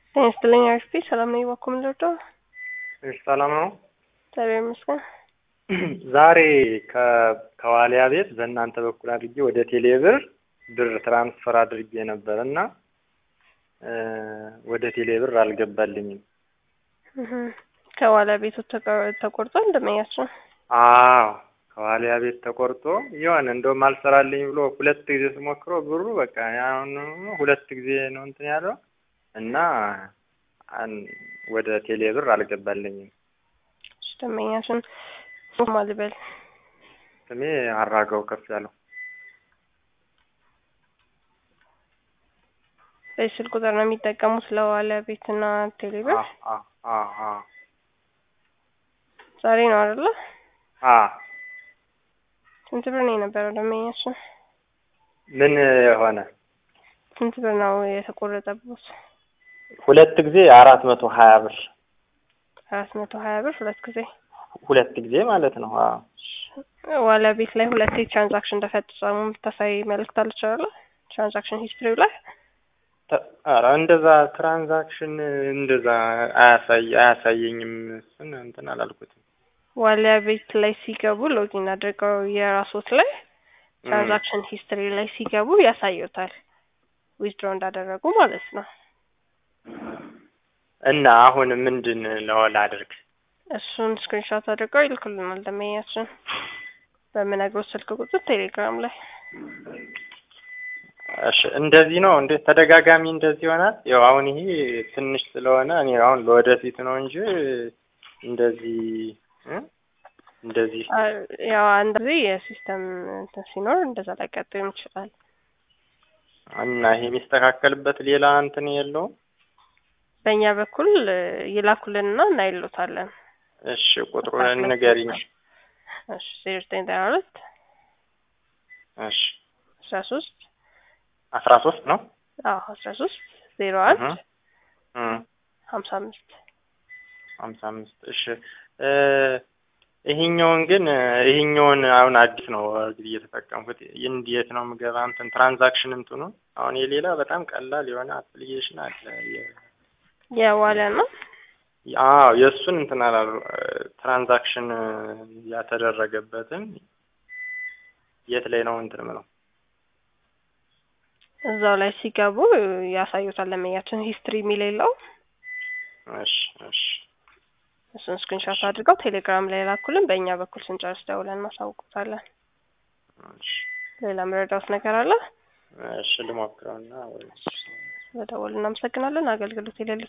ጤና ይስጥልኝ አሪፍ ሰላም ነኝ። እባክዎ ምን ልርዳው? እሺ ሰላም ነው። እግዚአብሔር ይመስገን። ዛሬ ከ- ከዋሊያ ቤት በእናንተ በኩል አድርጌ ወደ ቴሌብር ብር ትራንስፈር አድርጌ ነበር እና እ ወደ ቴሌብር አልገባልኝም። እህ ከኋላ ቤቱ ተቀ- ተቆርጦ እንደመያቸው አዎ ከዋሊያ ቤት ተቆርጦ የሆነ እንደውም አልሰራልኝ ብሎ ሁለት ጊዜ ስሞክሮ ብሩ በቃ አሁን ሁለት ጊዜ ነው እንትን ያለው እና አን- ወደ ቴሌብር አልገባልኝም። ደንበኛችን ማልበል ስሜ አራጋው ከፍ ያለው በስልክ ቁጥር ነው የሚጠቀሙት ለዋለ ቤትና ቴሌብር። አ አ አ አ ዛሬ ነው አይደለ? አ ስንት ብር ነው የነበረው ደንበኛችን? ምን የሆነ ስንት ብር ነው የተቆረጠበት? ሁለት ጊዜ አራት መቶ ሀያ ብር አራት መቶ ሀያ ብር ሁለት ጊዜ ሁለት ጊዜ ማለት ነው። አዎ ዋላ ቤት ላይ ሁለቴ ትራንዛክሽን እንደፈጸሙ የምታሳይ መልእክት አለች አይደለ? ትራንዛክሽን ሂስትሪው ላይ ተ- ኧረ እንደዛ ትራንዛክሽን እንደዛ አያሳይ አያሳየኝም። እሱን እንትን አላልኩትም። ዋሊያ ቤት ላይ ሲገቡ ሎጊን አድርገው የራሶት ላይ ትራንዛክሽን ሂስትሪ ላይ ሲገቡ ያሳዩታል ዊዝድሮ እንዳደረጉ ማለት ነው። እና አሁን ምንድን ነው ላድርግ? እሱን ስክሪንሾት አድርገው ይልኩልናል ደንበኛችን በምነግሮት ስልክ ቁጥር ቴሌግራም ላይ እሺ እንደዚህ ነው እንዴ? ተደጋጋሚ እንደዚህ ይሆናል? ያው አሁን ይሄ ትንሽ ስለሆነ እኔ አሁን ለወደፊት ነው እንጂ እንደዚህ እ እንደዚህ አ- ያው አንድ ጊዜ የሲስተም እንትን ሲኖር እንደዛ ሊያጋጥም ይችላል። እና ይሄ የሚስተካከልበት ሌላ እንትን የለውም? በእኛ በኩል እ, ይላኩልንና እናይሎታለን። እሺ ቁጥሩን ንገሪኝ። እሺ ዜሮ ዘጠኝ ዘጠና ሁለት እሺ አስራ ሶስት አስራ ሶስት ነው አዎ አስራ ሶስት ዜሮ አንድ እህ እ ሀምሳ አምስት ሀምሳ አምስት እሺ እ ይሄኛውን ግን እ ይሄኛውን አሁን አዲስ ነው እንግዲህ እየተጠቀምኩት እንዴት ነው የምገባ እንትን ትራንዛክሽን እንትኑ አሁን የሌላ በጣም ቀላል የሆነ አፕሊኬሽን አለ የ- የዋለ ነው አዎ የእሱን እንትን አላሉ ትራንዛክሽን ያተደረገበትን የት ላይ ነው እንትን ምለው እዛው ላይ ሲገቡ ያሳዩታል። ለመያችን ሂስትሪ የሚል የለው እሺ እሺ እሱን ስክሪንሾት አድርገው ቴሌግራም ላይ ላኩልን። በእኛ በኩል ስንጨርስ ደውለን እናሳውቁታለን። እሺ ሌላ መረዳት ነገር አለ? እሺ ልሞክረውና ወይ በደወል እናመሰግናለን። አገልግሎት የሌሉት